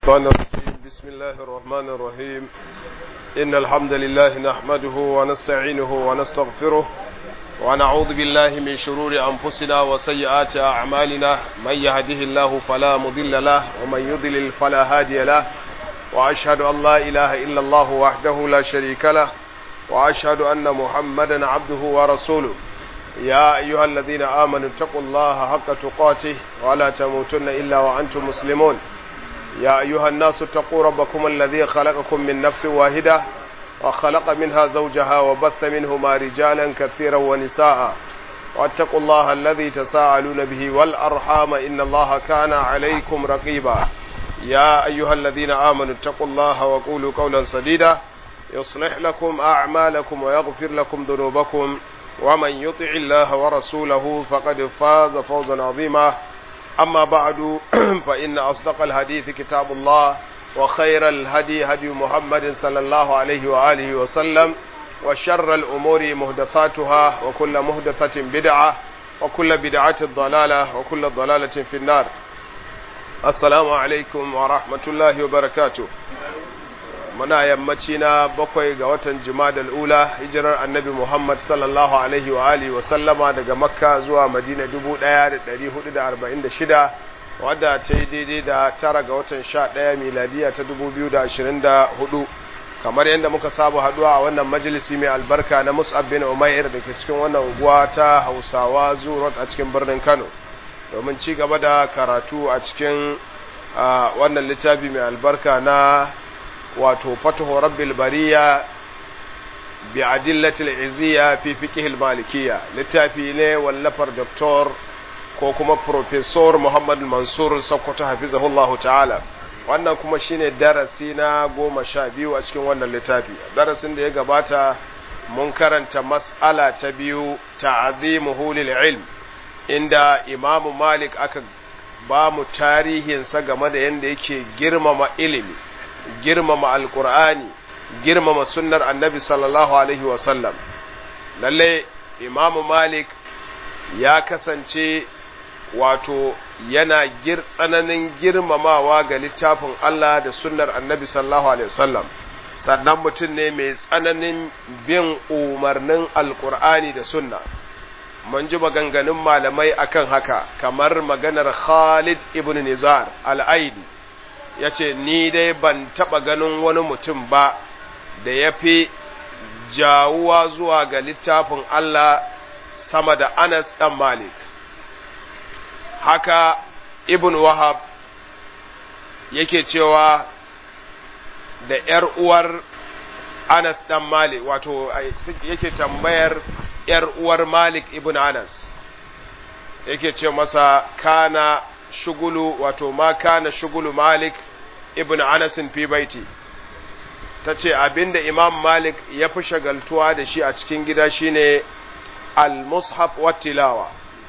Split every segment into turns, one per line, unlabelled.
الشيطان الرجيم بسم الله الرحمن الرحيم إن الحمد لله نحمده ونستعينه ونستغفره ونعوذ بالله من شرور أنفسنا وسيئات أعمالنا من يهده الله فلا مضل له ومن يضلل فلا هادي له وأشهد أن لا إله إلا الله وحده لا شريك له وأشهد أن محمدا عبده ورسوله يا أيها الذين آمنوا اتقوا الله حق تقاته ولا تموتن إلا وأنتم مسلمون يا أيها الناس اتقوا ربكم الذي خلقكم من نفس واحدة وخلق منها زوجها وبث منهما رجالا كثيرا ونساء واتقوا الله الذي تساءلون به والأرحام إن الله كان عليكم رقيبا يا أيها الذين آمنوا اتقوا الله وقولوا قولا سديدا يصلح لكم أعمالكم ويغفر لكم ذنوبكم ومن يطع الله ورسوله فقد فاز فوزا عظيما أما بعد فإن أصدق الحديث كتاب الله وخير الهدي هدي محمد صلى الله عليه وآله وسلم وشر الأمور مهدثاتها وكل مهدثة بدعة وكل بدعة ضلالة وكل ضلالة في النار السلام عليكم ورحمة الله وبركاته muna yammaci na bakwai ga watan jimadal ula hijirar annabi muhammad sallallahu alaihi wa alihi wa sallama daga makka zuwa madina 1446 wadda ta yi daidai da tara ga watan sha ɗaya miladiya ta 2024 kamar yadda muka saba haduwa a wannan majalisi mai albarka na mus'ab bin umair da ke cikin wannan unguwa ta hausawa zuwa a cikin birnin kano domin ci gaba da karatu a cikin wannan littafi mai albarka na wato fatahu rabbil bariya bi adillatil izziya fi fiqh malikiyya littafi ne wallafar doktor ko kuma professor Muhammad Mansur Sokoto hafizahullahu ta'ala wannan kuma shine darasi na goma sha biyu a cikin wannan littafi darasin da ya gabata mun karanta mas'ala ta biyu ta'zimuhu lil ilm inda Imam Malik aka ba mu tarihinsa game da yadda yake girmama ilimi girmama alkur'ani girmama sunnar annabi sallallahu alaihi wasallam lalle imamu malik ya kasance wato yana gir tsananin girmamawa ga littafin Allah da sunnar annabi sallallahu alaihi wasallam sannan mutum ne mai tsananin bin umarnin alkur'ani da sunna mun ji maganganun malamai akan haka kamar maganar Khalid ibn Nizar al-Aidi ya ce ni dai ban taɓa ganin wani mutum ba da ya fi jawuwa zuwa ga littafin Allah sama da Anas ɗan Malik haka Ibn Wahab yake cewa da ‘yar uwar Anas ɗan Malik wato yake tambayar ‘yar uwar Malik Ibn Anas yake ce masa kana shugulu wato ma kana shugulu Malik ibn Anas fi baiti tace abinda Imam Malik ya fi shagaltuwa da shi a cikin gida shine al-mushaf wa tilawa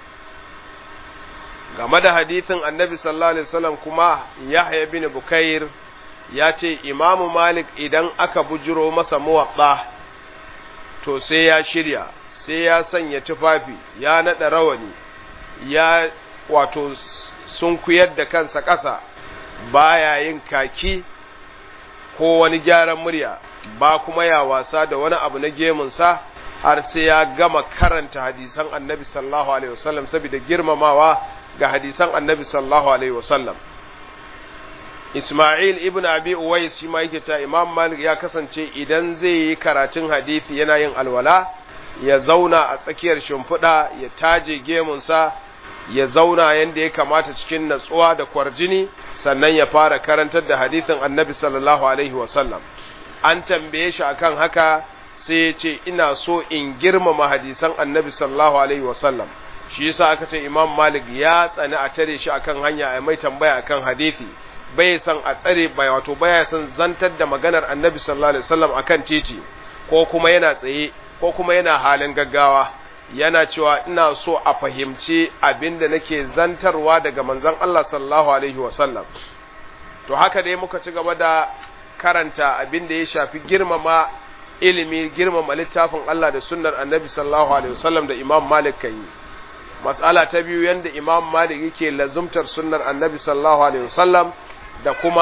game da hadithin Annabi sallallahu alaihi wasallam kuma Yahya bin Bukair ya ce Imam Malik idan aka bujiro masa muwatta to sai ya shirya sai ya sanya tufafi ya nada rawani ya wato sun kuyar da kansa ƙasa baya yin kaki ko wani gyaran murya ba kuma ya wasa da wani abu na gemunsa har sai ya gama karanta hadisan annabi sallallahu alaihi wasallam saboda girmamawa ga hadisan annabi sallallahu alaihi wasallam Ismail ibn Abi Uwais shi ma yake cewa Imam Malik ya kasance idan zai yi karatun hadisi yana yin alwala ya zauna a tsakiyar shimfiɗa ya taje gemunsa ya zauna yadda ya kamata cikin natsuwa da kwarjini sannan ya fara karantar da hadithin annabi sallallahu alaihi wasallam an tambaye shi akan haka sai ya ce ina so in girmama hadisan annabi sallallahu alaihi wasallam shi yasa aka ce imam malik ya tsani a tare shi akan hanya a mai tambaya akan hadithi bai san a tsare bai wato baya san zantar da maganar annabi sallallahu alaihi wasallam akan titi ko kuma yana tsaye ko kuma yana halin gaggawa yana cewa ina so a fahimci abin da nake zantarwa daga manzon Allah sallallahu alaihi wasallam to haka dai muka ci gaba da karanta abin da ya shafi girmama ilimi girmama littafin Allah da sunnar annabi sallallahu alaihi wasallam da imam malik kan yi mas'ala ta biyu yanda imam malik yake lazumtar sunnar annabi sallallahu alaihi wasallam da kuma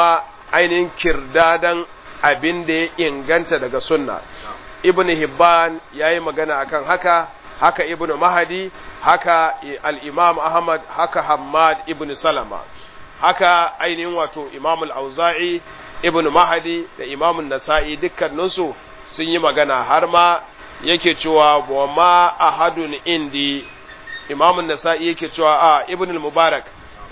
ainihin kirdadan abin da ya inganta daga sunna ibn hibban ya yi magana akan haka haka ibn mahadi haka al-imam ahmad haka hammad ibn salama haka ainihin wato imam al-auza'i ibn mahadi da imam nasa'i dukkaninsu sun yi magana har ma yake cewa wa ma ahadun indi imam nasa'i yake cewa a ibn al-mubarak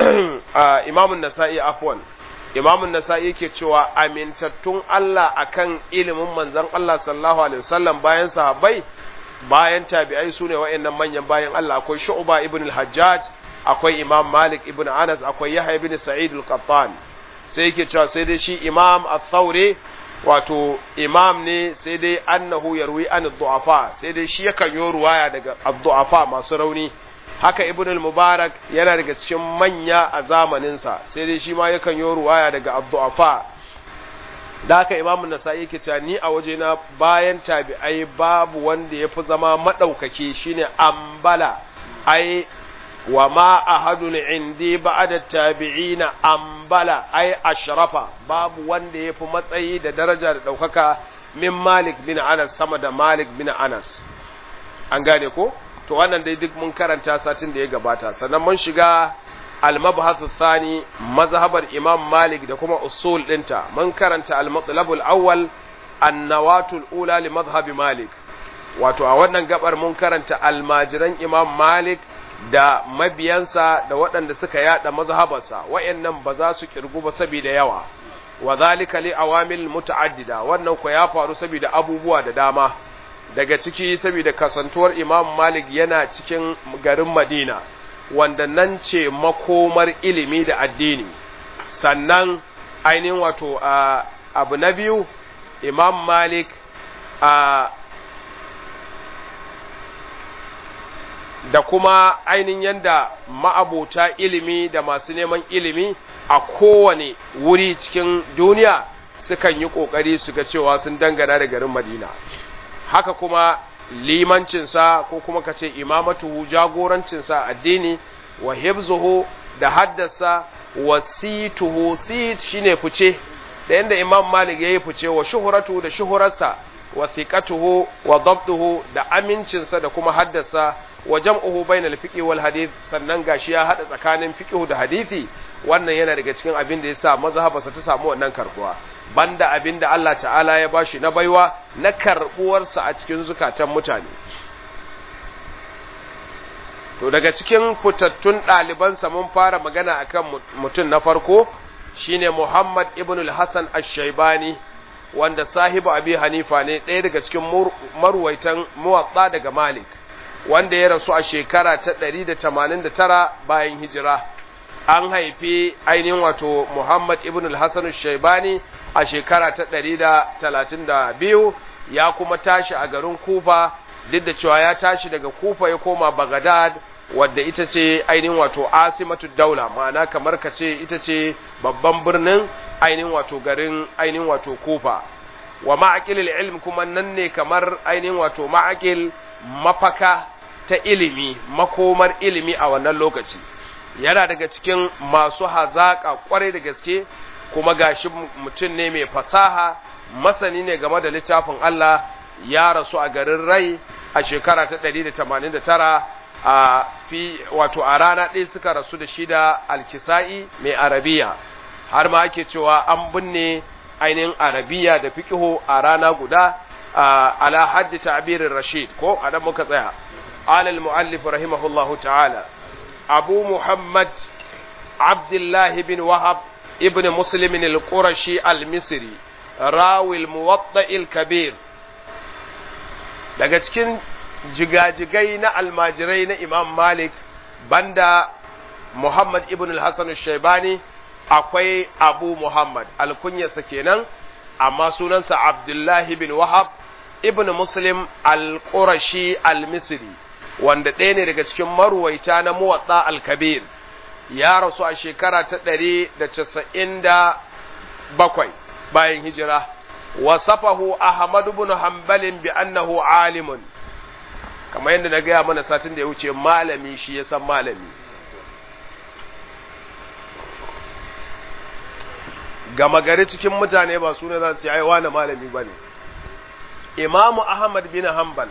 imam nasa'i afwan imam nasa'i yake cewa amintattun Allah akan ilimin manzon Allah sallallahu alaihi wasallam bayan sahabbai bayan tabi'ai sune wa'annan manyan bayan Allah akwai Shu'ba ibn al-Hajjaj akwai Imam Malik ibn Anas akwai Yahya ibn Sa'id al-Qattan sai yake cewa sai dai shi Imam al-Thawri wato imam ne sai dai annahu yarwi an du'afa sai dai shi yakan yi ruwaya daga ad-du'afa masu rauni haka ibn al-mubarak yana daga cikin manya a zamaninsa sai dai shi ma yakan yi ruwaya daga ad-du'afa da haka imamu nasa'i yake cewa ni a waje na bayan tabi'ai babu wanda ya fi zama maɗaukaki shine ambala ai wa ma ahadun indi ba'da tabi'ina ambala ai ashrafa babu wanda ya fi matsayi da daraja da ɗaukaka min malik bin anas sama da malik bin anas an gane ko to wannan dai duk mun karanta satin da ya gabata sannan mun shiga al-mabhathu thani mazhabar imam malik da kuma usul dinta mun karanta al-matlab al-awwal an-nawatul ula li madhhab malik wato a wannan gabar mun karanta almajiran imam malik da mabiyansa da waɗanda suka yada mazhabarsa wayannan ba za su kirgu ba saboda yawa wa zalika li awamil muta'addida wannan ko ya faru saboda abubuwa da dama daga ciki saboda kasantuwar imam malik yana cikin garin madina wanda nan ce makomar ilimi da addini sannan ainihin wato abu na biyu imam malik a da kuma ainihin yanda ma'abota ilimi da masu neman ilimi a kowane wuri cikin duniya sukan yi ƙoƙari su ga cewa sun dangana da garin madina haka kuma limancinsa ko kuma ka ce imamatuhu jagorancinsa addini wa hibzuhu da haddasa wa situhu sit shine fice da yanda imam malik yayi fice wa shuhuratu da shuhurarsa wa thiqatuhu wa dabtuhu da amincinsa da kuma haddasa wa jam'uhu bainal fiqh wal hadith sannan gashi ya hada tsakanin fiqh da hadisi wannan yana daga cikin abin da yasa mazhabarsa ta samu wannan karbuwa banda abin da Allah ta'ala ya bashi na baiwa na karbuwarsa a cikin zukatan mutane to daga cikin fitattun ɗalibansa mun fara magana akan mutum na farko shine Muhammad ibn al-Hasan ash-Shaybani wanda sahibu Abi Hanifa ne ɗaya daga cikin marwaitan muwatta daga Malik wanda ya rasu a shekara ta 189 bayan hijira an haifi ainihin wato Muhammad ibn al-Hasan ash-Shaybani a shekara ta 132 ya kuma tashi a garin Kufa duk da cewa ya tashi daga Kufa ya koma Baghdad wadda ita ce ainihin wato asimatu daula ma'ana kamar ka ce ita ce babban birnin ainihin wato garin ainihin wato Kufa wa ma'aqil ilm kuma nan ne kamar ainihin wato ma'aqil mafaka ta ilimi makomar ilimi a wannan lokaci yana daga cikin masu hazaka kwarai da gaske kuma gashi mutum ne mai fasaha masani ne game da littafin Allah ya rasu a garin rai a shekara ta 189 a fi wato a rana ɗaya suka rasu da shi da alkisa'i mai arabiya har ma ake cewa an binne ainihin arabiya da fikihu a rana guda ala haddi ta'birin rashid ko anan muka tsaya alal muallif rahimahullahu ta'ala abu muhammad abdullah bin wahab ibn muslim al-qurashi al-misri rawi al-muwatta al-kabir daga cikin jigajigai na almajirai na imam malik banda muhammad ibn al-hassan shaibani akwai abu muhammad alkunyarsa kenan amma sunansa abdullahi bin wahab ibn muslim al-qurashi al-misri wanda ɗaya ne daga cikin maruwaita na muwatsa al-kabir ya rasu a shekara ta ɗari da casa'in da bakwai bayan hijira wasafahu ahmad ibn hanbalin bi annahu alimun kamar yadda na gaya mana satin da ya wuce malami shi ya san malami gama gari cikin mutane ba su ne za su ce ai wani malami ba ne imamu ahmad bin hanbal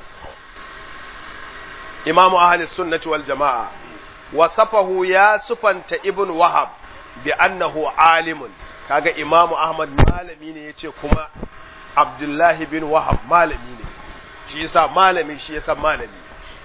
imamu ahli sunnati wal jama'a wasafahu ya sufanta ibn wahab bi annahu alimun kaga imamu ahmad malami ne yace kuma abdullahi bin wahab malami ne shi yasa malami shi yasa malami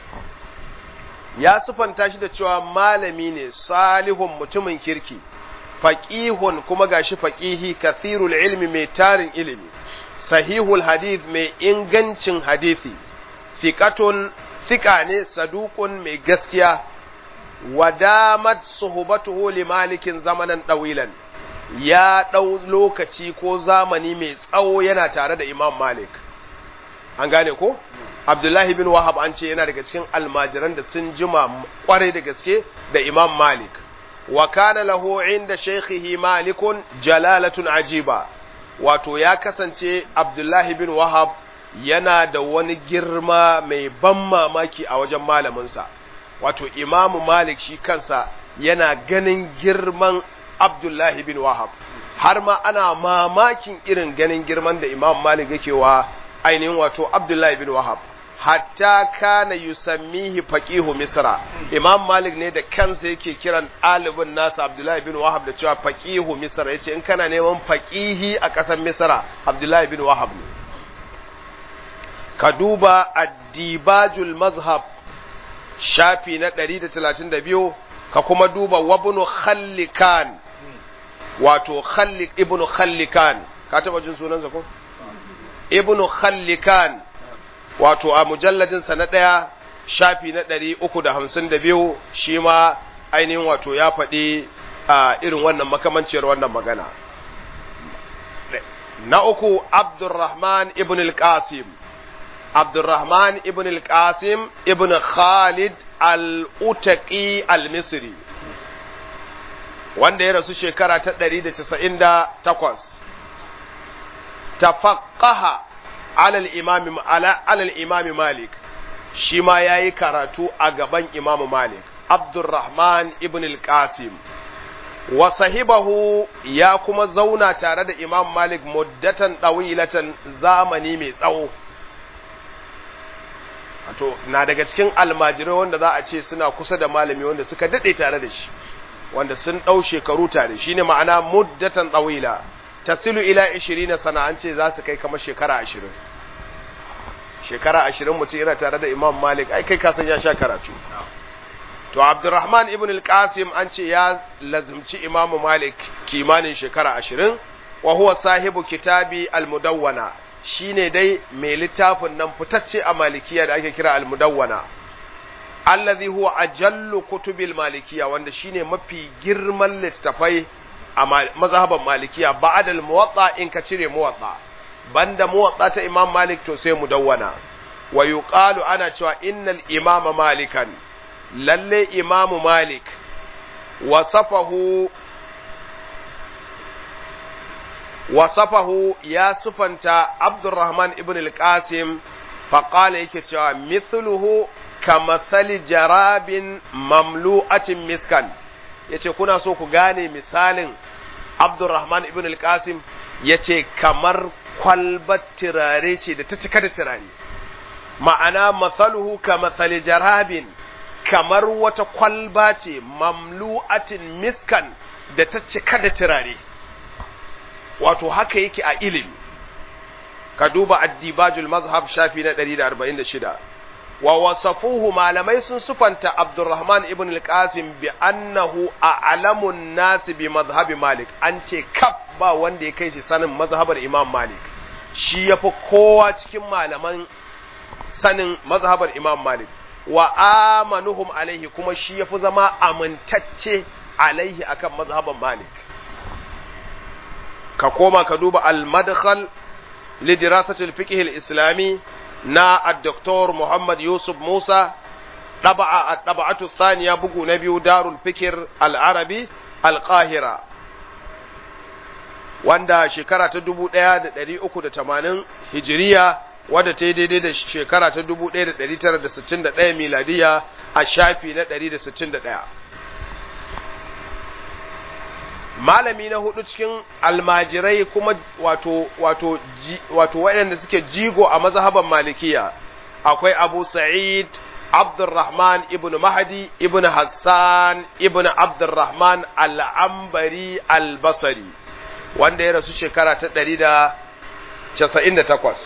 ya sufanta shi da cewa malami ne salihun mutumin kirki faqihun kuma gashi faqihi kathirul ilmi mai tarin ilimi sahihul hadith mai ingancin hadisi thiqatun thiqa ne saduqun mai gaskiya wadamat suhbatuhu li malikin zamanan dawilan ya dau lokaci ko zamani mai tsawo yana tare da imam malik an gane ko abdullahi bin wahab an ce yana daga cikin almajiran da sun jima kwarai da gaske da imam malik wa kana lahu inda shaykhihi malikun jalalatun ajiba wato ya kasance abdullahi bin wahab yana da wani girma mai ban mamaki a wajen malaminsa wato imamu malik shi kansa yana ganin girman abdullahi bin wahab har ma ana mamakin irin ganin girman da imam malik yake wa ainihin wato abdullahi bin wahab hatta kana yusammihi faqihu misra imam malik ne da kansa yake kiran ɗalibin nasa abdullahi bin wahab da cewa faqihu misra yace in kana neman faqihi a ƙasar misra abdullahi bin wahab ne ka duba addibajul mazhab shafi na 132 ka kuma duba wabnu khallikan wato khallik ibnu khallikan ka taba jin sunansa ko ibnu khallikan wato a mujalladinsa na ɗaya shafi na ɗari uku da hamsin da biyu shi ma ainihin wato ya faɗi a irin wannan makamanciyar wannan magana na uku abdurrahman ibn al-qasim abdurrahman ibn al-qasim ibn khalid al-utaqi al-misri wanda ya rasu shekara ta 198 tafaqqaha ala al-imam ala al-imam malik shi ma yayi karatu a gaban imam malik abdurrahman ibn al-qasim wa sahibahu ya kuma zauna tare da imam malik muddatan dawilatan zamani mai tsawo to na daga cikin almajirai wanda za a ce suna kusa da malami wanda suka dade tare da shi wanda sun dau shekaru tare shine ma'ana muddatan dawila tasilu ila 20 sana an ce za su kai kamar shekara 20 shekara 20 mutum yana tare da imam malik ai kai ka san ya sha karatu to abdurrahman ibn al-qasim an ce ya lazimci imamu malik kimanin shekara ashirin wa huwa sahibu kitabi al-mudawwana shine dai mai littafin nan fitacce a malikiya da ake kira al-mudawwana allazi huwa ajallu kutubil malikiya wanda shine mafi girman littafai a mazhaban malikiya ba'da al-muwatta in ka cire muwatta banda muwatta ta imam malik to sai mudawwana wa yuqalu ana cewa innal imama malikan lalle imamu malik wasafahu wasafahu ya sufanta abdurrahman ibn al-qasim faƙala yake cewa mithluhu kamathali jarabin mamlu'atin miskan yace kuna so ku gane misalin abdurrahman ibn al-qasim yace kamar kwalbar turare ce da ta cika da turare ma'ana mathaluhu kamathali jarabin kamar wata kwalba ce mamlu'atin miskan da ta cika da turare wato haka yake a ilimi ka duba addibajul mazhab shafi na 146 wa wasafuhu malamai sun sufanta abdurrahman ibn al-qasim bi annahu a'lamun nas bi mazhabi malik an ce kaf ba wanda ya kai shi sanin mazhabar imam malik shi yafi kowa cikin malaman sanin mazhabar imam malik wa amanuhum alaihi kuma shi yafi zama amintacce alaihi akan mazhaban Malik ka koma ka duba al-madkhal li dirasati al-fiqh al-islami na ad-doktor Muhammad Yusuf Musa daba'a at-taba'atu thaniya bugu na biyu darul fikr al-arabi al-qahira wanda shekara ta 1380 hijiriya wadda ta yi daidai da shekara ta 1961 miladiya a shafi na 161 malami na hudu cikin almajirai kuma wato wato wato waɗanda suke jigo a mazhaban malikiya akwai abu sa'id abdurrahman ibn mahdi ibn hassan ibn abdurrahman al'ambari albasari wanda ya rasu shekara ta ɗari da casa'in da takwas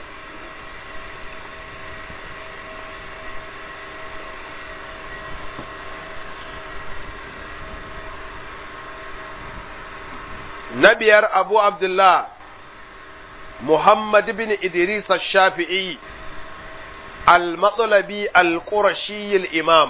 na biyar abu abdullah muhammad bin idris shafi'i al-matsalabi al-qurashi al-imam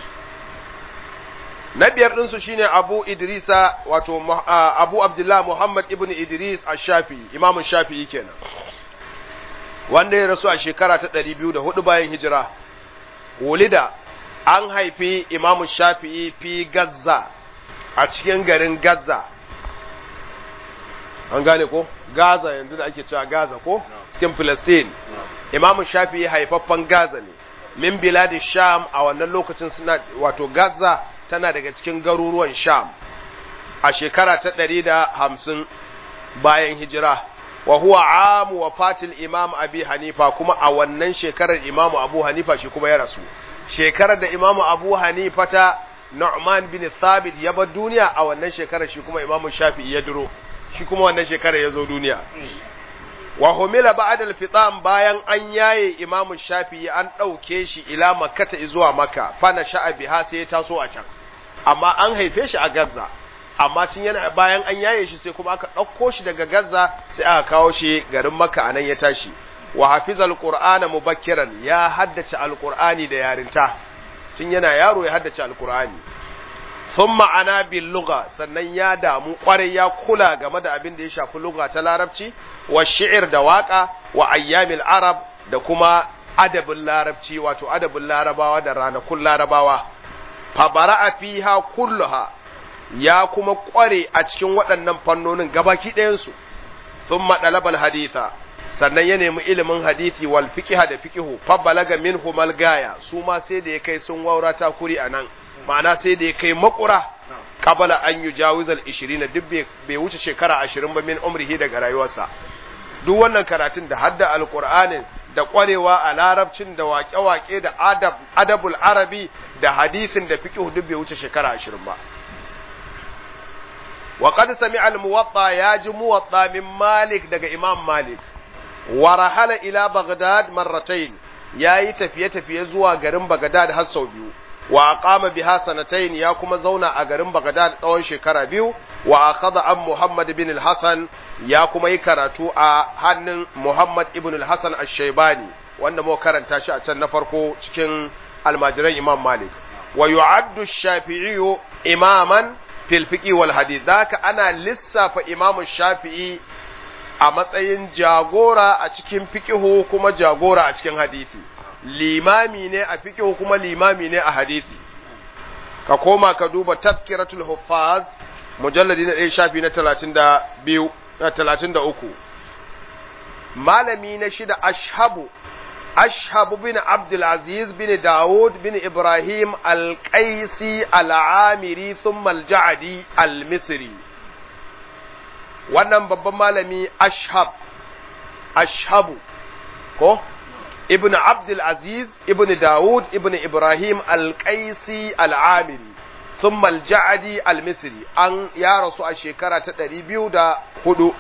na biyar ɗinsu shine abu idrisa wato abu abdullah muhammad ibn idris al-shafi'i imamun shafi'i kenan wanda ya rasu a shekara ta ɗari biyu da hudu bayan hijira wulida an haifi imamun shafi'i fi gazza a cikin garin gazza an gane ko gaza yanzu da ake cewa gaza ko cikin Palestine Imam Shafi'i haifaffen Gaza ne min biladi Sham a wannan lokacin suna wato Gaza tana daga cikin garuruwan Sham a shekara ta ɗari da hamsin bayan hijira wa huwa amu wa fatil Imam Abi Hanifa kuma a wannan shekarar Imam Abu Hanifa shi kuma ya rasu shekarar da Imam Abu Hanifa ta Nu'man bin Thabit ya bar duniya a wannan shekarar shi kuma Imam Shafi'i ya duro shi kuma wannan shekara ya zo duniya. Wa humila ba'da al-fitam bayan an yaye Imam Shafi'i an ɗauke shi ila Makkata zuwa Makka fa na sha'a biha sai ya taso a can. Amma an haife shi a Gaza. Amma tun yana bayan an yaye shi sai kuma aka ɗauko shi daga Gaza sai aka kawo shi garin Makka anan ya tashi. Wa hafizal Qur'ana mubakkiran ya haddace Al-Qur'ani da yarinta. Tun yana yaro ya haddace Al-Qur'ani. sun ma'ana bin luga sannan ya damu kwarai ya kula game da abin da ya shafi luga ta larabci wa shi'ir da waka wa ayyamil arab da kuma adabin larabci wato adabin larabawa da ranakun larabawa fabara'a fiha kulluha ya kuma kware a cikin waɗannan fannonin gabaki ɗayansu sun maɗalabal haditha sannan ya nemi ilimin hadithi wal fiqha da fiqhu fa balaga minhu mal gaya su ma sai da ya kai sun waura ta kuri anan ma'ana sai da ya kai makura qabala an yujawizal 20 duk bai wuce shekara 20 ba min umrihi daga rayuwarsa duk wannan karatun da hadda alqur'anin da kwarewa a larabcin da waƙe-waƙe da adab adabul arabi da hadisin da fiqh duk bai wuce shekara 20 ba wa qad sami'a al-muwatta ya ji muwatta min malik daga imam malik wa rahala ila baghdad marratayn yayi tafiye-tafiye zuwa garin baghdad har sau biyu wa aqama biha sanatayn ya kuma zauna a garin baghdad tsawon shekara biyu wa akhadha an muhammad ibn al-hasan ya kuma yi karatu a hannun muhammad ibn al-hasan ash-shaybani wanda mu karanta shi a can na farko cikin almajiran imam malik wa yu'addu ash-shafi'i imaman fil fiqi wal hadith daka ana lissafa imam shafi'i a matsayin jagora a cikin fiqihu kuma jagora a cikin hadisi limami ne a fiqihu kuma limami ne a hadisi ka koma ka duba tazkiratul huffaz mujalladi na ɗaya shafi na talatin da biyu na talatin da uku malami na shida ashabu ashabu bin abdulaziz bin dawud bin ibrahim alƙaisi al'amiri thumma al-ja'adi al-misri wannan babban malami ashab ashabu ko ibn abdulaziz ibn dawud ibn ibrahim alƙaisi al'amiri ثم الجعدي المصري أن يا رسول الشيكرة تدريبيو دا هدو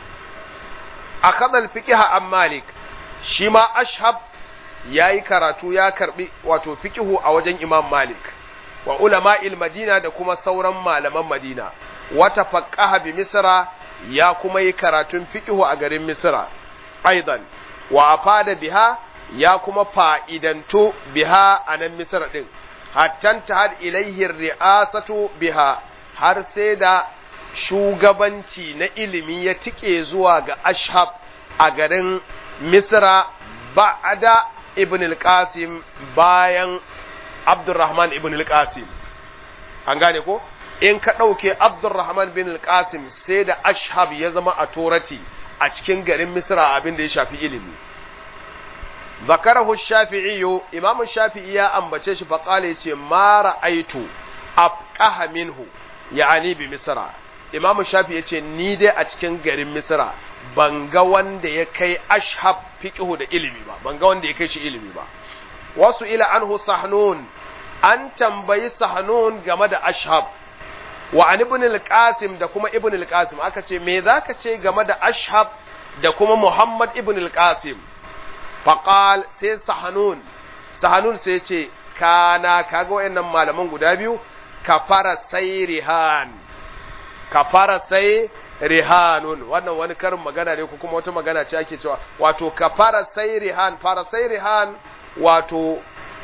أخذ الفقه عن مالك شما أشهب yayi karatu ya karbi wato fiqihu a wajen Imam Malik wa ulama madina da kuma sauran malaman Madina wata faqaha bi Misra ya kuma yi karatun fiqihu a garin Misra aidan wa afada biha ya kuma fa'idantu biha a nan Misra din hattan ta had ilaihi ri'asatu biha har sai da shugabanci na ilimi ya tike zuwa ga ashab a garin misra ba'ada ibn al-qasim bayan abdurrahman ibn al-qasim an gane ko in ka ɗauke abdurrahman bin al-qasim sai da ashab ya zama a torati a cikin garin misra abin da ya shafi ilimi ذكره الشافعي امام الشافعي يا ambace shi faqala yace ma ra'aitu afqaha minhu yani bi misra imam shafi ya ce ni dai a cikin garin misra ban ga wanda ya kai ashab fiqhu da ilimi ba ban ga wanda ya kai shi ilimi ba wasu ila anhu sahnun an tambayi sahnun game da ashab wa an ibn al-qasim da kuma ibn al-qasim aka ce me zaka ce game da ashab da kuma muhammad ibn al-qasim faqal sai sahnun sahnun sai ce kana kaga wayannan malaman guda biyu kafara sai rihan kafara sai rihanun wannan wani karin magana ne ko kuma wata magana ce ake cewa wato kafara sai rihan fara sai rihan wato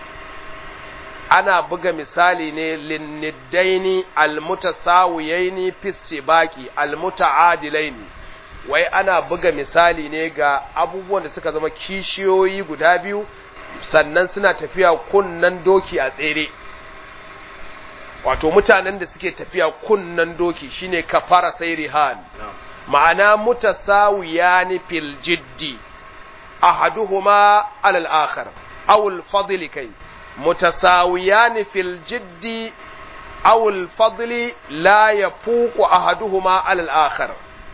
ana buga misali ne linniddaini almutasawiyaini fi sibaqi almutaadilaini wai ana buga misali ne ga abubuwan da suka zama kishiyoyi guda biyu sannan suna tafiya kunnan doki a tsere wato mutanen da suke tafiya kunnan doki shine kafara sai rihan ma'ana mutasawiyani fil jiddi ahaduhuma alal akhar aw al fadl kai mutasawiyani fil jiddi aw al fadl la yafuqu ahaduhuma alal akhar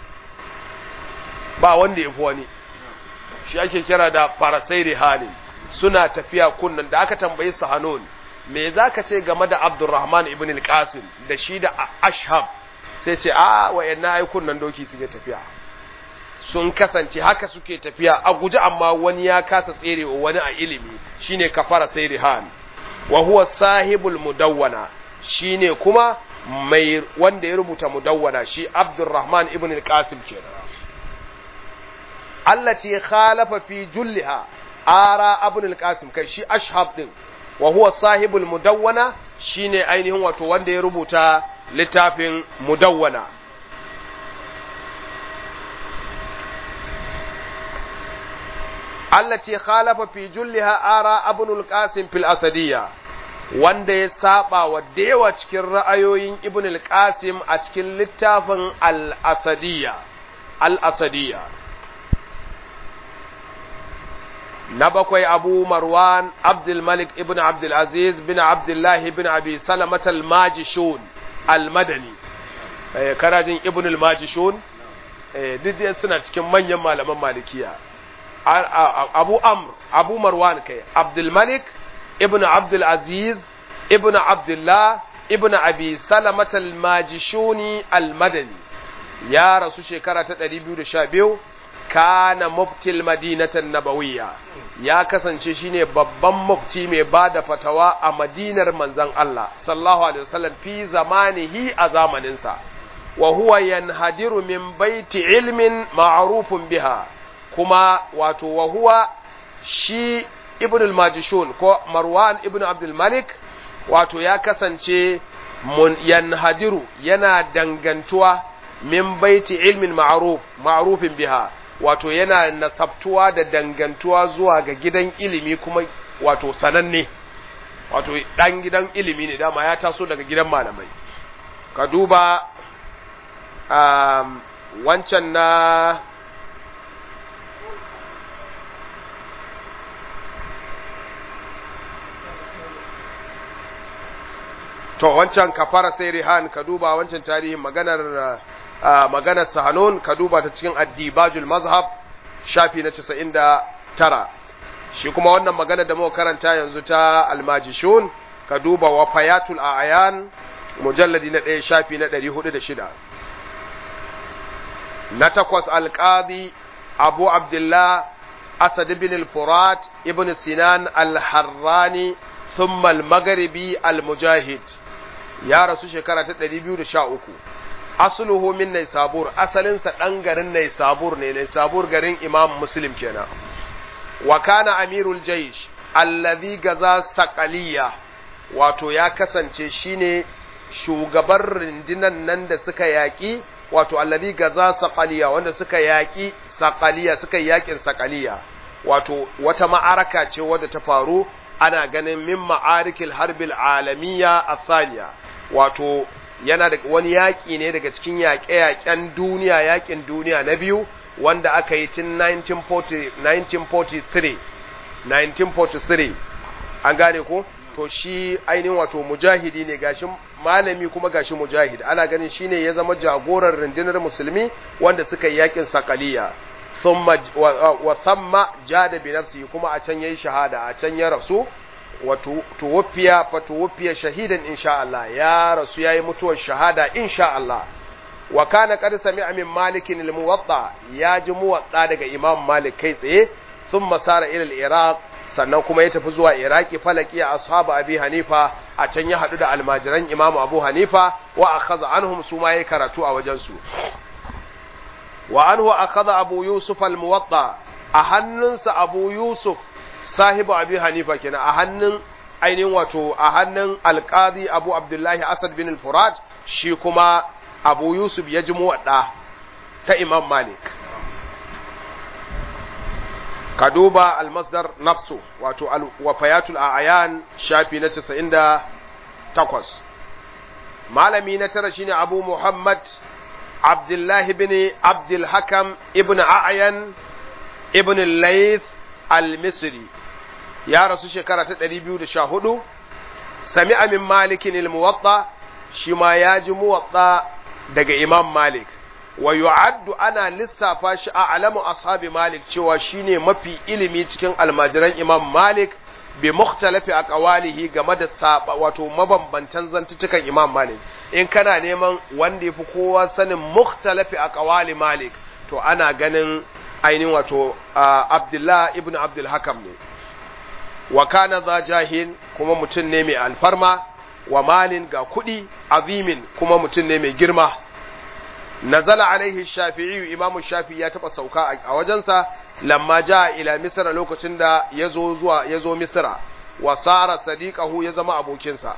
ba wanda yafi wani shi ake kira da farasai rihani suna tafiya kunnan da aka tambayi su hanun me za ka ce game da abdurrahman ibn al-qasim da shi da ashab sai ce a wayanna ai kunnan doki suke tafiya sun kasance haka suke tafiya a guji amma wani ya kasa tserewa wani a ilimi shine kafara sai rihan wa huwa sahibul mudawwana shine kuma mai wanda ya rubuta mudawwana shi abdurrahman ibn al-qasim kenan allati khalafa fi julliha ara ibn al-qasim kai shi ashab din wa huwa sahibul mudawwana shine ainihin wato wanda ya rubuta littafin mudawwana allati khalafa fi julliha ara ibn al-qasim fil asadiyya wanda ya saba wa dewa cikin ra'ayoyin ibn al-qasim a cikin littafin al-asadiyya al-asadiyya na bakwai abu marwan abdulmalik ibn abdulaziz bin abdullahi bin abi salamat al-majishun al-madani karajin ibn al-majishun duk suna cikin manyan malaman malikiya abu amr abu marwan kai abdulmalik ibn abdulaziz ibn abdullah ibn abi salamat al-majishuni al-madani ya rasu shekara ta 212 kana muftil madinatan nabawiyya ya kasance shine babban mufti mai bada fatawa a madinar manzon Allah sallallahu alaihi wasallam fi zamanihi a zamaninsa wa huwa yanhadiru min baiti ilmin ma'rufun biha kuma wato wa huwa shi ibn al-majishun ko marwan ibn abdul malik wato ya kasance mun yanhadiru yana dangantuwa min baiti ilmin ma'ruf ma'rufin biha wato yana nasabtuwa da dangantuwa zuwa ga gidan ilimi kuma wato sananne wato dan gidan ilimi ne dama ya taso daga gidan malamai ka duba um, wancan na to wancan kafara sai rihan ka duba wancan tarihin maganar uh, maganar sahanun ka duba ta cikin addibajul mazhab shafi na 99 shi kuma wannan magana da muka karanta yanzu ta almajishun ka duba wafayatul a'yan mujalladi na ɗaya shafi na 406 na takwas alqadi abu abdullah asad ibn al-furat ibn sinan al-harrani thumma al-maghribi al-mujahid ya rasu shekara ta 213 asluhu min Naisabur asalinsa ɗan garin Naisabur ne Naisabur garin Imam Muslim kenan wa kana amirul jaysh allazi gaza saqaliya wato ya kasance shine shugaban rundunan nan da suka yaki wato allazi gaza saqaliya wanda suka yaki saqaliya suka yakin saqaliya wato wata ma'araka ce wadda ta faru ana ganin min ma'arikil harbil alamiya athaniya wato yana da wani yaƙi ne daga cikin yaƙe-yaƙen duniya yaƙin duniya na biyu wanda aka yi tun 1943 1943 an gane ko to shi ainihin wato mujahidi ne gashi malami kuma gashi mujahid ana ganin shine ya zama jagoran rundunar musulmi wanda suka yi yakin sakaliya thumma wa thamma jada bi nafsi kuma a can yayi shahada a can ya rasu wa tuwfiya fa tuwfiya shahidan insha Allah ya rasu yayi mutuwar shahada insha Allah wa kana qad sami'a min malikin al-muwatta ya ji muwatta daga imam malik kai tsaye thumma sara ila al-iraq sannan kuma ya tafi zuwa iraki falaki a ashabu abi hanifa a can ya haɗu da almajiran imamu abu hanifa wa akhadha anhum su ma yayi karatu a wajen su wa anhu akhadha abu yusuf al-muwatta a hannunsa abu yusuf sahibu abi hanifa kenan a hannun ainihin wato a hannun alqadi abu abdullahi asad bin al-furat shi kuma abu yusuf ya ji muwadda ta imam malik ka duba almasdar nafsu wato wafayatul a'yan shafi na 98 malami na tara shine abu muhammad abdullahi bin abdul hakam ibn a'yan ibn layth al-misri ya rasu shekara ta 214 sami'a min malikin al-muwatta shi ma ya ji muwatta daga imam malik wa yu'addu ana lissafa shi a alamu ashabi malik cewa shine mafi ilimi cikin almajiran imam malik bi mukhtalafi aqwalihi game da saba wato mabambantan zantutukan imam malik in kana neman wanda yafi kowa sanin mukhtalafi aqwali malik to ana ganin ainihin wato abdullah ibn abdul hakam ne wa kana za jahin kuma mutum ne mai alfarma wa malin ga kuɗi azimin kuma mutum ne mai girma nazala alaihi shafi'i imamu shafi'i ya taba sauka a wajensa lamma ja ila misra lokacin da yazo zuwa yazo misra wa sara sadiqahu ya zama abokinsa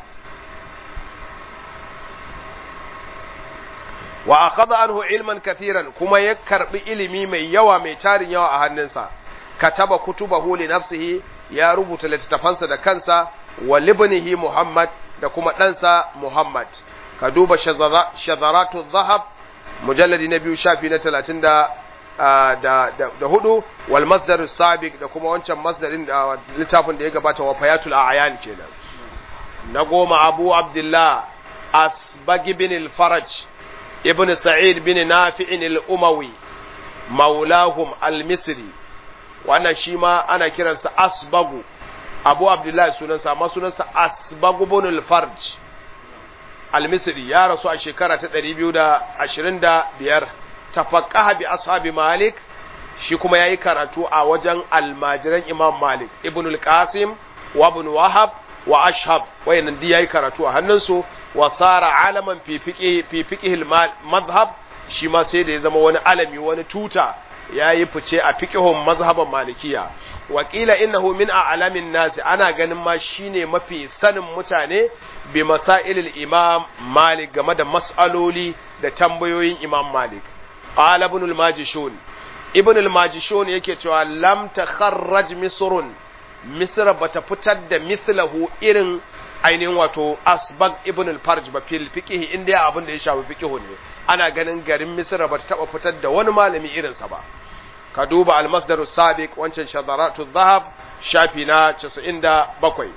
wa akhadha anhu ilman kathiran kuma ya karbi ilimi mai yawa mai tarin yawa a hannunsa kataba kutubahu li nafsihi ya rubuta littattafansa da kansa wa libnihi muhammad da kuma ɗansa muhammad ka duba shazaratu zahab mujalladi na biyu shafi na talatin da da hudu wal masdar sabiq da kuma wancan masdarin da littafin da ya gabata wa fayatul a'yan kenan na goma abu abdullah asbagi bin al-faraj ibn sa'id bin nafi'in al-umawi maulahum al-misri wannan shi ma ana kiransa asbagu abu abdullah sunansa amma sunansa asbagu bin al-farj al-misri ya rasu a shekara ta 225 tafaqqaha bi ashabi malik shi kuma yayi karatu a wajen almajiran imam malik ibn al-qasim wa ibn wahab wa ashhab wayannan dai yayi karatu a hannunsu wa sara alaman fi fiqhi fi fiqhi madhhab shi ma sai da ya zama wani alami wani tuta yayi fice a fiqhun mazhaban malikiya wa qila innahu min a'lamin nasi ana ganin ma shine mafi sanin mutane bi masailil imam malik game da mas'aloli da tambayoyin imam malik qala ibn al-majishun ibn al-majishun yake cewa lam takharraj misrun misra bata fitar da mislahu irin ainihin wato asbag ibn al-farj ba fil fiqh inda abin da ya shafi fiqh ne ana ganin garin misra bata taba fitar da wani malami irin sa ba ka duba al-masdar sabiq wancan shadaratu dhahab shafi na 97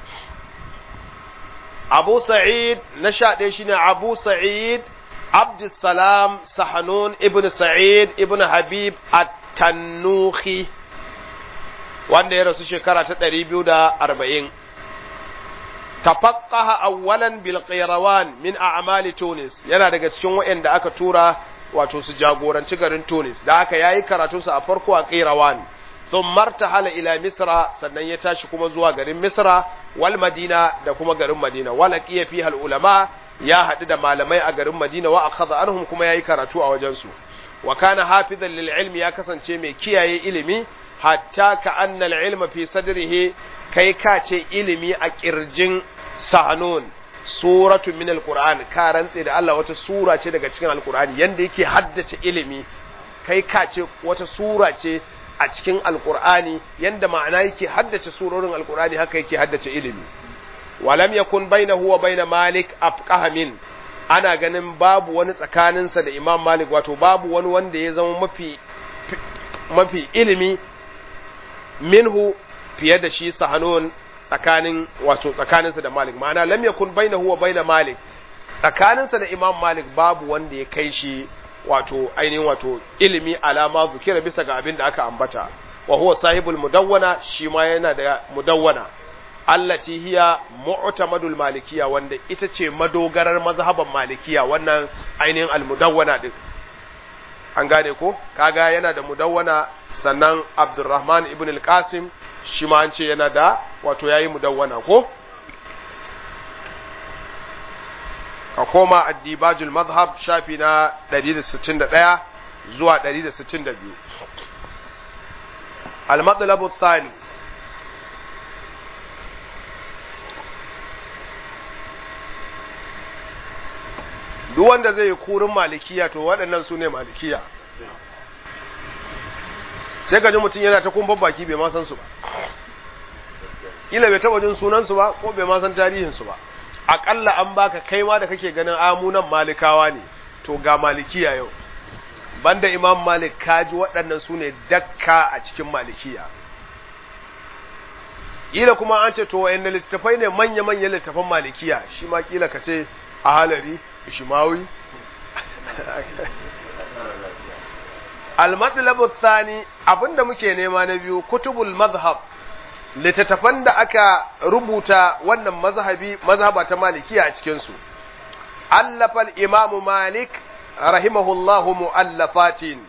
Abu Sa'id na sha ɗaya shine Abu Sa'id Abdussalam Sahanun ibn Sa'id ibn Habib at-Tannuhi wanda ya rasu shekara ta ɗari biyu da arba'in. Tafaqqaha awwalan bil Qayrawan min a'mali Tunis yana daga cikin waɗanda aka tura wato su jagoranci garin Tunis da aka yayi karatunsa a farko a Qayrawan sun martahala ila Misra sannan ya tashi kuma zuwa garin Misra wal Madina da kuma garin Madina wala qiya fi al ulama ya haɗu da malamai a garin Madina wa akhadha anhum kuma yayi karatu a wajen su wa kana hafizan lil ilmi ya kasance mai kiyaye ilimi hatta ka anna al ilma fi sadrihi kai ka ce ilimi a kirjin sahanun suratu min alquran ka rantse da Allah wata sura ce daga cikin alqurani yanda yake haddace ilimi kai ka ce wata sura ce a cikin alqurani yanda ma'ana yake haddace surorin alqurani haka yake haddace ilimi walam yakun bainahu wa bain malik afqaha min ana ganin babu wani tsakaninsa da imam malik wato babu wani wanda ya zama mafi mafi ilimi minhu fiye da shi sahanun tsakanin wato tsakaninsa da malik ma'ana lam yakun bainahu wa baina malik tsakaninsa da imam malik babu wanda ya kai shi wato ainihin wato ilimi alama zukira bisa ga abin da aka ambata wa huwa sahibul mudawwana shi ma yana da mudawwana allati hiya mu'tamadul malikiya wanda ita ce madogarar mazhaban malikiya wannan ainihin almudawwana din an gane ko kaga yana da mudawwana sannan abdurrahman ibn al-qasim shi ma an ce yana da wato yayi mudawwana ko ka koma addibajul mazhab shafi na 161 zuwa 162 al-matlab ath-thani duk wanda zai yi kurin malikiya to waɗannan su ne malikiya sai ka ji mutum yana ta kumban baki bai ma san su ba ila bai taɓa jin sunansu ba ko bai ma san tarihinsu ba aƙalla an baka kai ma da kake ganin amunan malikawa ne to ga malikiya yau banda imam malik kaji waɗannan su ne dakka a cikin malikiya ila kuma an ce to wa'yan littattafai ne manya-manyan littattafan malikiya shi ma kila ka ce a halari ishimawi al-matlabu thani abinda muke nema na biyu kutubul mazhab littattafan da aka rubuta wannan mazhabi mazhaba ta malikiya a cikin su allafa al-imam malik rahimahullahu muallafatin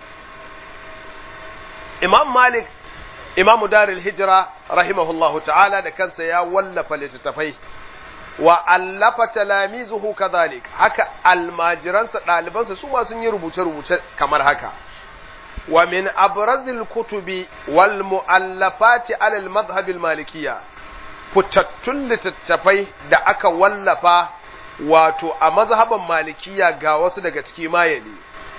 imam malik imamu darul hijra rahimahullahu ta'ala da kansa ya wallafa littattafai wa allafa talamizuhu kadhalik haka almajiransa ɗalibansa su ma sun yi rubuce-rubuce kamar haka wa min abrazil kutubi wal mu'allafati alal madhhabil malikiyya fitattun littattafai da aka wallafa wato a mazhaban malikiya ga wasu daga ciki mayali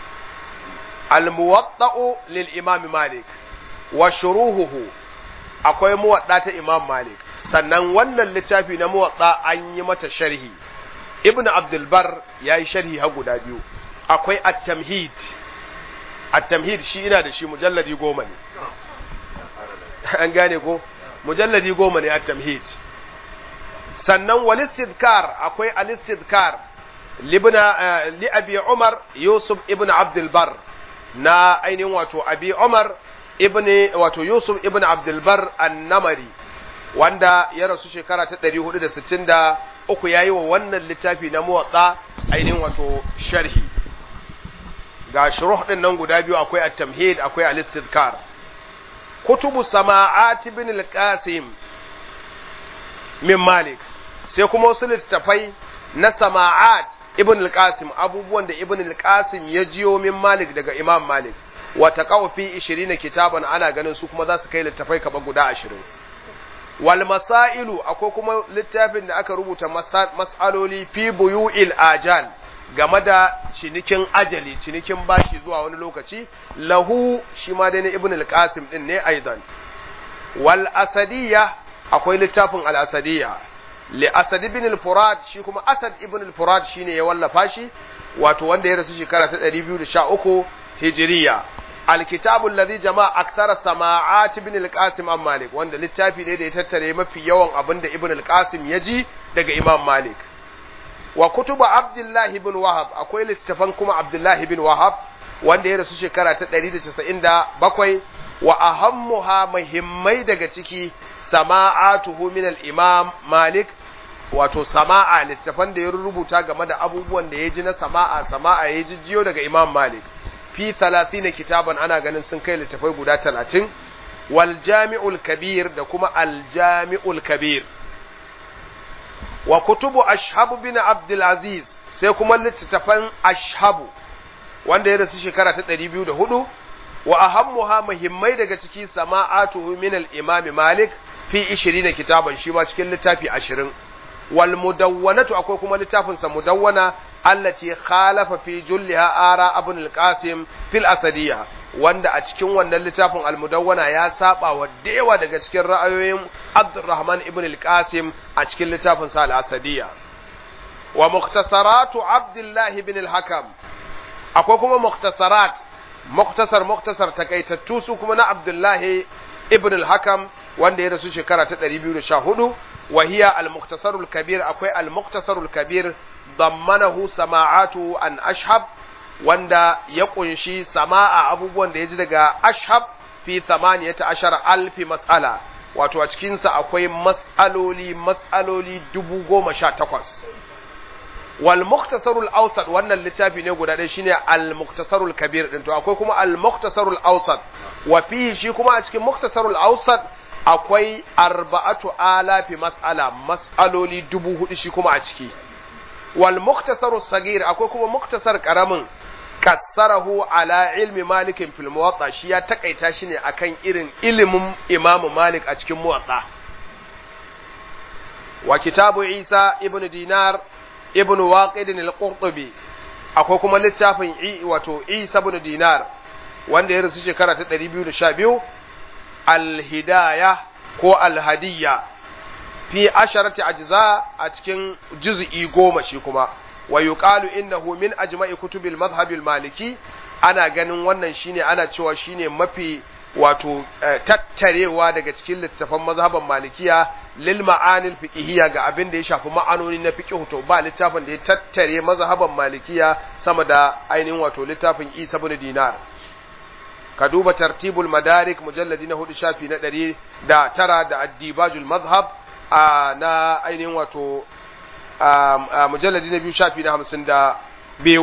al muwatta'u lil imam malik wa shuruhuhu akwai muwadda ta imam malik sannan wannan littafi na muwatsa an yi mata sharhi ibn abdulbar ya yi sharhi har guda biyu akwai at-tamhid at-tamhid shi ina da shi mujalladi goma ne an gane ko mujalladi goma ne at-tamhid sannan wal istidkar akwai al-istidkar libna li abi umar yusuf ibn abdulbar na ainihin wato abi umar ibn wato yusuf ibn abdulbar an-namari wanda ya rasu shekara ta 463 ya yi wa wannan littafi na muwatsa ainihin wato sharhi ga shuruh din nan guda biyu akwai at-tamhid akwai al-istidkar kutubu sama'at ibn al-qasim min malik sai kuma wasu littafai na sama'at ibn al-qasim abubuwan da ibn al-qasim ya jiyo min malik daga imam malik wa taqaw fi 20 kitaban ana ganin su kuma za su kai littafai kaba guda 20 wal masailu akwai kuma littafin da aka rubuta mas'aloli fi buyu'il ajal game da cinikin ajali cinikin bashi zuwa wani lokaci lahu shi ma dai na ibn al-qasim din ne aidan wal asadiyya akwai littafin al asadiyya li asad ibn al-furad shi kuma asad ibn al-furad shine ya wallafa shi wato wanda ya rasu shekara ta 213 hijriya الكتاب الذي جمع أكثر سماعات ابن القاسم عن مالك وأن littafi ne da ya tattare mafi yawan abin da ibn al-qasim ya ji daga imam malik wa kutuba abdullahi ibn wahab akwai littafan kuma abdullahi ibn wahab wanda ya rasu shekara ta 197 wa ahammuha muhimmai daga ciki sama'atuhu min al-imam malik wato sama'a littafan da ya rubuta game da abubuwan da ya ji na sama'a sama'a ya ji jiyo daga imam malik fi talatin kitaban ana ganin sun kai littafai guda talatin wal jami'ul kabir da kuma al jami'ul kabir wa kutubu ashabu bin abdul aziz sai kuma littattafan ashabu wanda ya rasu shekara ta 204 wa ahammuha muhimmai daga ciki sama'atuhu min al imam malik fi 20 kitaban shi ma cikin littafi 20 wal mudawwanatu akwai kuma littafin sa mudawwana allati khalafa fi julliha ara ibn al-qasim fil asadiyya wanda a cikin wannan littafin al-mudawwana ya saba wa dewa daga cikin ra'ayoyin Abdurrahman ibn al-Qasim a cikin littafin sa al-asadiyya wa mukhtasaratu Abdullah ibn al-Hakam akwai kuma mukhtasarat mukhtasar mukhtasar takaitattu su kuma na Abdullah ibn al-Hakam wanda ya rasu shekara ta 214 wa hiya al-mukhtasarul kabir akwai al-mukhtasarul kabir dammanahu sama'atu an ashhab wanda ya kunshi sama'a abubuwan da ya ji daga ashhab fi thamaniyata ashara alfi mas'ala wato a cikinsa akwai mas'aloli mas'aloli dubu goma sha takwas wal muktasarul awsat wannan littafi ne guda ɗaya shine al muktasarul kabir din to akwai kuma al muktasarul awsat wa fihi shi kuma a cikin muktasarul awsat akwai arba'atu alafi mas'ala mas'aloli dubu hudu shi kuma a ciki wal muktasarus sagir akwai kuma muktasar karamin kassarahu ala ilmi malikin fil muwatta shi ya takaita shi ne akan irin ilimin imamu malik a cikin muwatta wa kitabu isa ibnu dinar ibnu waqid al-qurtubi akwai kuma littafin i wato isa ibn dinar wanda ya rasu shekara ta 212 al-hidayah ko al-hadiyya fi asharati ajza a cikin juz'i goma shi kuma wa yuqalu innahu min ajma'i kutubil madhhab al-maliki ana ganin wannan shine ana cewa shine mafi wato tattarewa daga cikin littafan mazhaban malikiya lil ma'anil fiqhiyya ga abin da ya shafi ma'anoni na fiqh to ba littafin da ya tattare mazhaban malikiya sama da ainihin wato littafin Isa ibn Dinar ka duba tartibul madarik mujalladi na hudu shafi na ɗari da tara da addibajul mazhab na ainihin wato mujalladi na biyu shafi na hamsin da biyu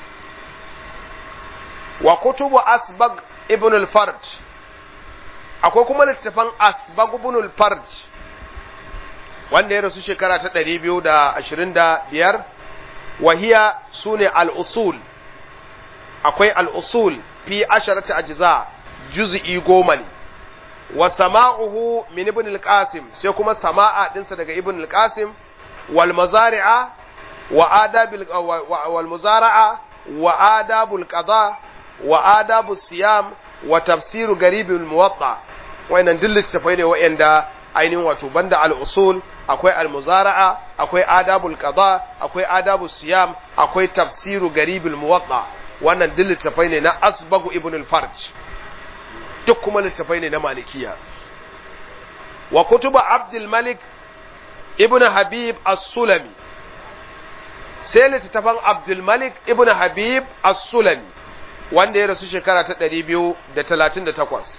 wa kutubu asbag ibn al-farj akwai kuma littafan asbag ibn al-farj wanda ya rasu shekara ta 225 wahiya sune al-usul akwai al-usul fi asharati ajza juz'i goma ne wa sama'uhu min ibn al-qasim sai kuma sama'a dinsa daga ibn al-qasim wal mazari'a wa adabil wal muzara'a wa adabul qada wa adabu siyam wa tafsiru garibul muwatta wayannan duk littafai ne wayanda ainihin wato banda al-usul akwai al-muzara'a akwai adabul qada akwai adabu siyam akwai tafsiru garibul muwatta wannan duk littafai ne na asbagu ibn al-farj duk kuma littafai ne na malikiya wa kutuba abdul malik ibn habib as-sulami sai littattafan abdul malik ibn habib as-sulami wanda ya rasu shekara ta ɗari biyu da talatin da takwas.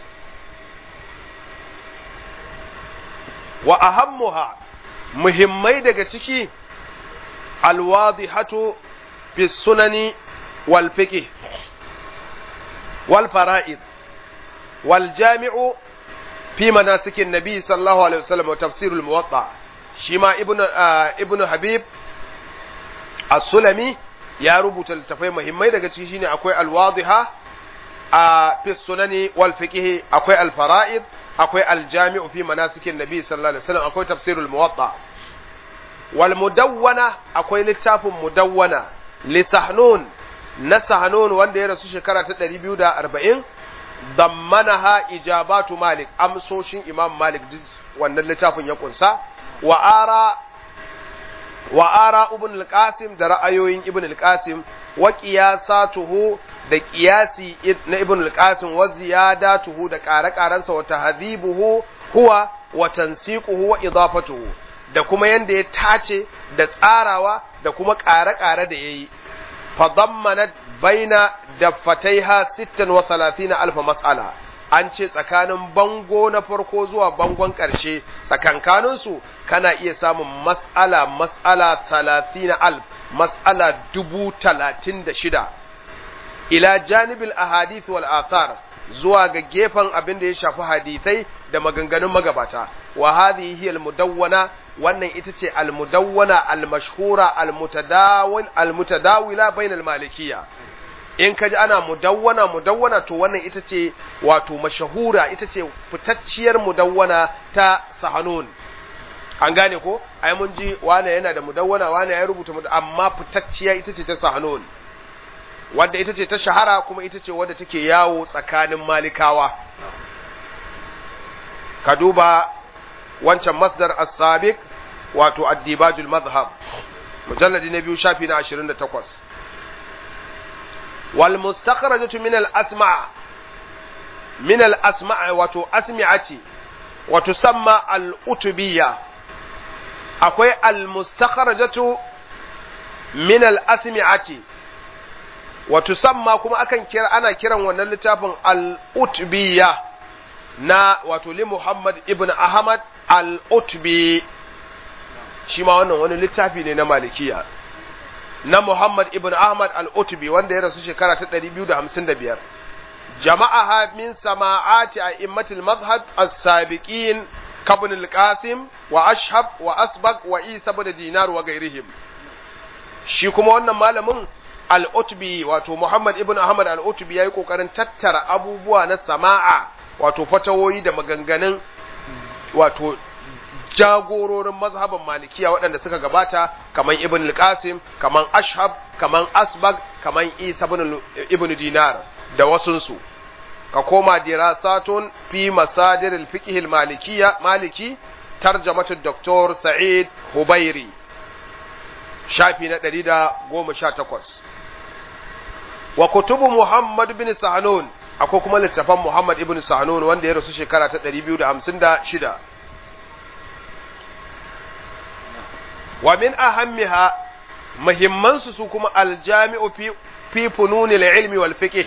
Wa ahammuha muhimmai daga ciki alwadihatu fi sunani wal fiqh wal fara'id wal jami'u fi manasikin nabi sallallahu alaihi wasallam wa tafsirul muwatta shi ma ibnu ibnu habib as-sulami ya rubuta littafai muhimmai daga ciki shine akwai alwadiha a fi sunani wal fiqh akwai alfara'id akwai aljami'u fi manasikin nabi sallallahu alaihi wasallam akwai tafsirul muwatta wal mudawwana akwai littafin mudawwana li sahnun na sahnun wanda ya rasu shekara ta 240 dammanaha ijabatu malik amsoshin imam malik wannan littafin ya kunsa wa ara wa ara ibn al-qasim da ra'ayoyin ibn al-qasim wa qiyasatuhu da qiyasi na ibn al-qasim wa ziyadatuhu da ƙare-ƙarensa wa tahdhibuhu huwa wa tansiquhu wa idafatuhu da kuma yanda ya tace da tsarawa da kuma ƙare-ƙare da yayi fa dammanat baina daffataiha 36 alf mas'ala an ce tsakanin bango na farko zuwa bangon ƙarshe tsakankaninsu kana iya samun mas'ala mas'ala talatin alf mas'ala dubu talatin da shida ila janibil ahadith wal athar zuwa ga gefen abin da ya shafi hadithai da maganganun magabata wa hadhihi hiya al-mudawwana wannan ita ce al-mudawwana al-mashhura al-mutadawil al-mutadawila bainal malikiyya in ka ji ana mudawwana mudawwana to wannan ita ce wato mashahura ita ce fitacciyar mudawwana ta sahanun an gane ko ai mun ji wane yana da mudawwana wane ya rubuta mudawwana amma fitacciya ita ce ta sahanun wadda ita ce ta shahara kuma ita ce wadda take yawo tsakanin malikawa ka duba wancan masdar as-sabiq wato ad-dibajul madhhab mujalladi na biyu shafi na 28 والمستخرجة من الأسماء من الأسماء وتو أسمعة وتسمى الأتبية akwai al-mustakharajatu min al-asmi'ati wa tusamma kuma akan kira ana kiran wannan littafin al-utbiyya na wato li Muhammad ibn Ahmad al-Utbi shi ma wannan wani littafi ne na malikiya na Muhammad ibn Ahmad al-Utbi wanda ya rasu shekara ta 255 jama'aha min sama'ati a'immatil madhhab as-sabiqin kabn al-Qasim wa Ashhab wa Asbaq wa Isa ibn Dinar wa gairihim shi kuma wannan malamin al-Utbi wato Muhammad ibn Ahmad al-Utbi yayi kokarin tattara abubuwa na sama'a wato fatawoyi da maganganun wato jagororin mazhaban malikiya waɗanda suka gabata kaman ibn al-qasim kaman ashhab kaman asbag kaman isa ibn dinar da wasunsu ka koma dirasatun fi masadir al-fiqh al-malikiyya maliki tarjamatu dr sa'id hubairi shafi na 118 wa kutubu muhammad bin sahnun akwai kuma littafan muhammad ibn sahnun wanda ya rasu shekara ta 256 wa min ahammiha muhimmansu su kuma aljami'u fi fi fununil ilmi wal fiqh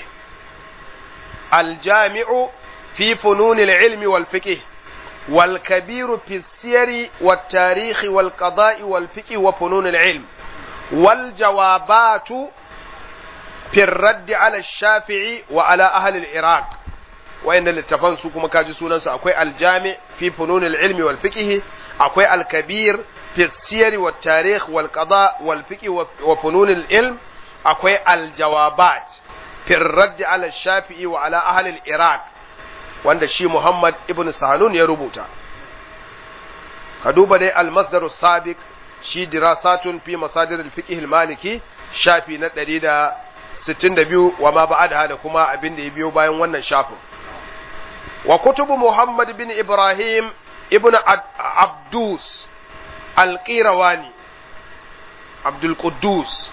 aljami'u fi fununil ilmi wal fiqh wal kabiru fi siyari wat tarikh wal qada'i wal fiqh wa fununil ilm wal jawabatu fi الرد على الشافعي وعلى أهل العراق وإن الاتفان سوكما كاجي سونان أكوي الجامع في فنون العلم والفقه أكوي الكبير في السير والتاريخ والقضاء والفقه وفنون العلم أكوي الجوابات في الرد على الشافعي وعلى أهل العراق وأن شي محمد ابن سهلون يربوتا كدوبة دي المصدر السابق شي دراسات في مصادر الفقه المالكي شافي ندريد 62 wa ma ba'adaha da kuma abin da ya biyo bayan wannan shafin wa kutubu Muhammad bin Ibrahim ibn Abdus al-Qirawani Abdul Quddus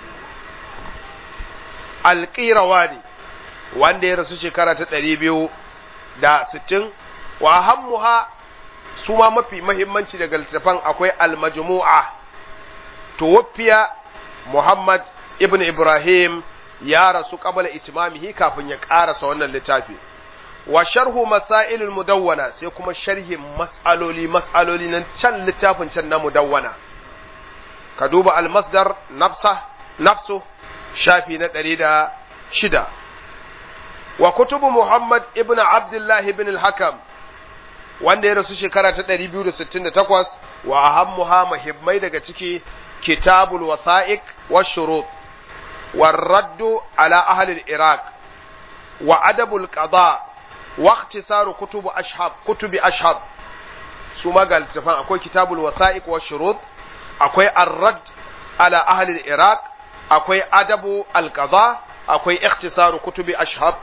al-Qirawani wanda ya rasu shekara ta 260 wa hammuha su ma mafi mahimmanci daga littafan akwai al-majmu'a tuwaffiya Muhammad ibn Ibrahim ya rasu qabla itimamihi kafin ya karasa wannan littafi wa sharhu masailul mudawwana sai kuma sharhin mas'aloli mas'aloli nan can littafin can na mudawwana ka duba al-masdar nafsa nafsu shafi na ɗari da shida wa kutubu Muhammad ibn Abdullah ibn al-Hakam wanda ya rasu shekara ta 268 wa ahammuha muhimmai daga ciki kitabul wasa'iq wa shurut والرد على أهل العراق وأدب القضاء واختصار كتب أشهب كتب أشهب ثم قال تفهم أكوي كتاب الوثائق والشروط أكوي الرد على أهل العراق أكوي أدب القضاء أكوي اختصار كتب أشهب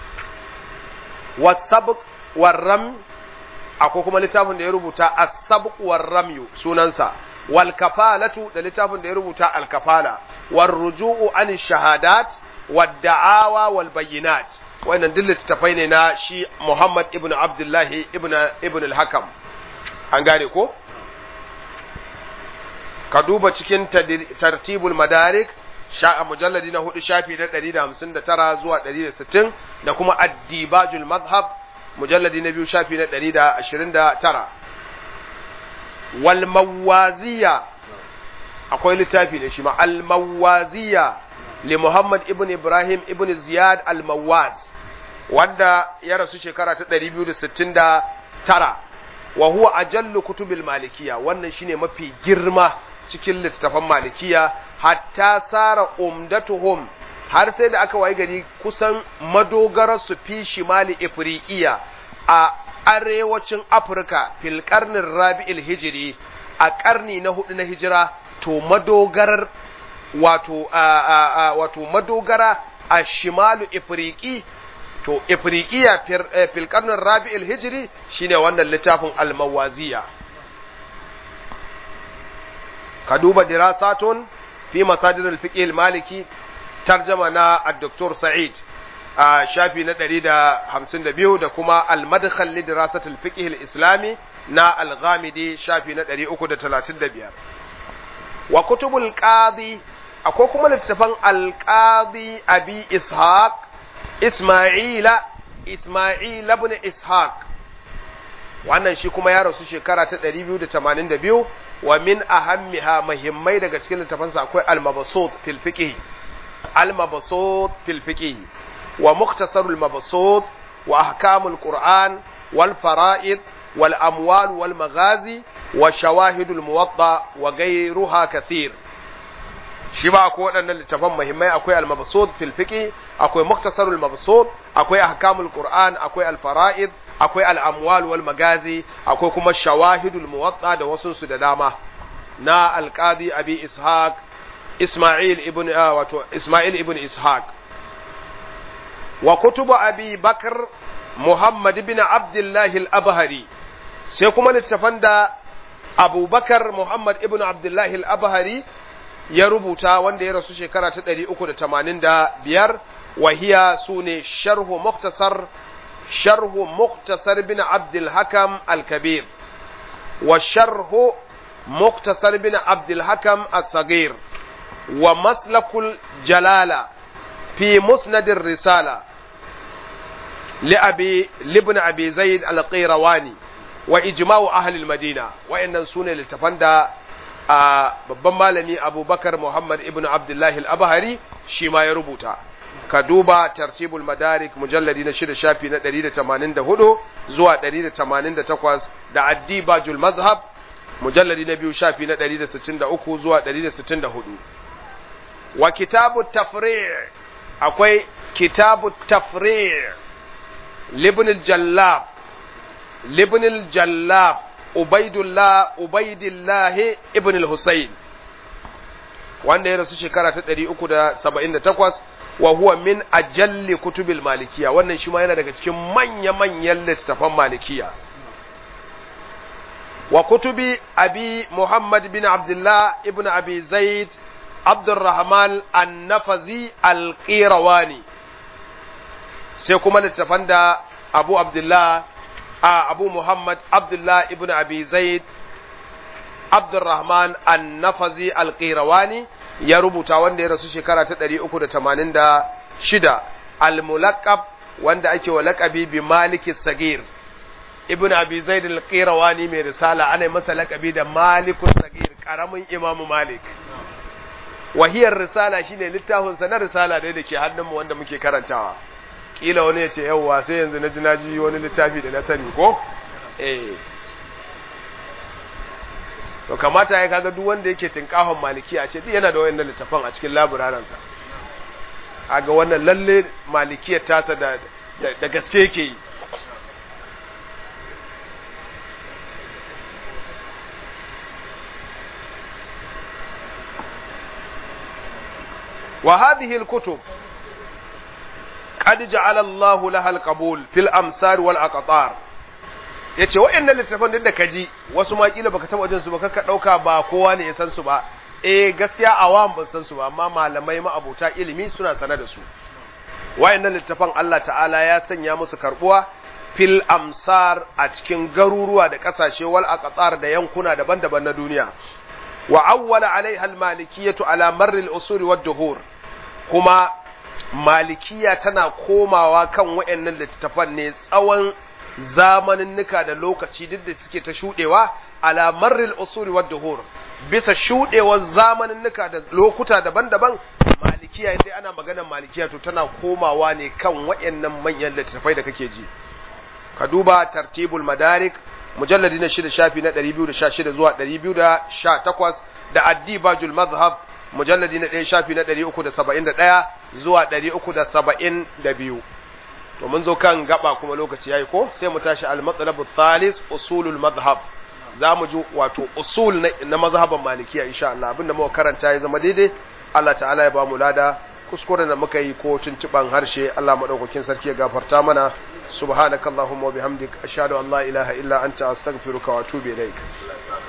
والسبق والرمي akwai kuma littafin da ya rubuta as-sabq war-ramyu sunansa wal kafalatu da littafin da ya rubuta al-kafala war ruju'u an shahadat wad da'awa wal bayyinat wannan duk littafai ne na shi Muhammad ibn Abdullah ibn ibn al-Hakam an gane ko ka duba cikin tartibul madarik sha mujalladi na hudu shafi na 159 zuwa 160 da kuma ad-dibajul madhhab mujalladi na biyu shafi na ɗari da ashirin da tara walmawaziya akwai littafi ne shi ma almawaziya li Muhammad ibn Ibrahim ibn Ziyad almawaz wanda ya rasu shekara ta ɗari biyu da sittin da tara wa huwa ajallu kutubil malikiya wannan shine mafi girma cikin littattafan malikiya hatta sara umdatuhum har sai da aka wayi gari kusan madogarar su fi shimali ifriqiya a arewacin afirka fil karnin rabi'il hijiri a karni na hudu na hijira to madogarar wato wato madogara a shimalu ifriqi to ifriqiya fil karnin rabi'il hijiri shine wannan littafin almawaziya ka duba dirasatun fi masadir al-fiqh al-maliki tarjama na al-doktor Sa'id a shafi na 152 da kuma al-madkhal li dirasat al-fiqh al-islami na al-ghamidi shafi na 335 wa kutubul qadi akwai kuma littafan al-qadi abi ishaq isma'ila isma'il ibn ishaq wannan shi kuma ya rasu shekara ta 282 wa min ahammiha muhimmai daga cikin littafansa akwai al-mabsut fil fiqh al-mabsut fil fiqh wa mukhtasar al-mabsut wa ahkam al-quran wal fara'id wal amwal wal maghazi wa shawahid al-muwatta wa ghayruha kathir shi ba akwai waɗannan littafan muhimmai akwai al-mabsut fil fiqh akwai mukhtasar al-mabsut akwai ahkam al-quran akwai al-fara'id akwai al'amwal wal magazi akwai kuma shawahidul muwatta da wasunsu da dama na alƙadi abi ishaq isma'il ibn wato isma'il ibn ishaq wa kutubu abi bakar muhammad ibn abdullahi al-abhari sai kuma littafan da abubakar muhammad ibn abdullahi al-abhari ya rubuta wanda ya rasu shekara ta 385 wahiya su ne sharhu muktasar شرح مختصر بن عبد الحكم الكبير وشرح مختصر بن عبد الحكم الصغير ومسلك الجلالة في مسند الرسالة لأبي لابن أبي زيد القيرواني وإجماع أهل المدينة وإن سنة لتفندى babban malami abubakar muhammad ibn abdullahi al-abhari shi ma ya rubuta ka duba tartibul madarik mujalladi na shida shafi na 184 zuwa 188 da addibajul mazhab mujalladi na biyu shafi na 163 zuwa 164 wa kitabu tafri' akwai kitabu tafri' libn al-jallab libn al-jallab ubaidullah ubaidillah ibn al-husayn wanda ya rasu shekara ta 378 wa huwa min ajalli kutubil malikiya wannan shi ma yana daga cikin manya-manyan littattafan malikiya wa kutubi abi muhammad bin abdullah ibn abi zaid abdurrahman an-nafazi al-qirawani sai kuma littattafan da abu abdullah a abu muhammad abdullah ibn abi zaid abdurrahman an-nafazi al-qirawani ya rubuta wanda ya rasu shekara ta 386 al-mulaqab wanda ake wa laqabi bi Malik sagir ibn Abi Zaid al-Qirawani mai risala ana masa laqabi da Malik sagir karamin Imam Malik wahiyar risala shine littafin sa na risala da yake hannun mu wanda muke karantawa kila wani ya ce yawwa sai yanzu na ji naji wani littafi da na sani ko eh to kamata ya kaga duk wanda yake tinkahon maliki a ce duk yana da wayannan littafan a cikin laburaran sa kaga wannan lalle malikiyar tasa da da gaske yake yi wa hadhihi al-kutub qad ja'ala Allahu laha al-qabul fil amsar wal aqtar ya ce waɗannan littattafan duk da ka ji wasu ma kila baka taɓa jin su ba ka ɗauka ba kowa ne ya san su ba eh gaskiya awam ban san su ba amma malamai ma'abota ilimi suna sane da su waɗannan littattafan Allah ta'ala ya sanya musu karbuwa fil amsar a cikin garuruwa da ƙasashe wal aqtar da yankuna daban-daban na duniya wa awwala alaiha al malikiyatu ala marri al usul wad duhur kuma malikiya tana komawa kan waɗannan littattafan ne tsawon zamaninnika da lokaci duk da suke ta shuɗewa ala marril usuri wad duhur bisa shuɗewar zamaninnika da lokuta daban-daban malikiya inda ana maganar malikiya to tana komawa ne kan waɗannan manyan littattafai da kake ji ka duba tartibul madarik mujalladi na shida shafi na 216 zuwa 218 da addibajul mazhab mujalladi na ɗaya shafi na 371 zuwa 372 to mun zo kan gaba kuma lokaci yayi ko sai mu tashi al-matlab thalis usulul madhhab za mu ji wato usul na mazhaban malikiya insha Allah abinda muka karanta ya zama daidai Allah ta'ala ya ba mu lada kuskuren da muka yi ko tuntuban harshe Allah madaukakin sarki ya gafarta mana subhanakallahumma wa bihamdik ashhadu an la ilaha illa anta astaghfiruka wa atubu ilaik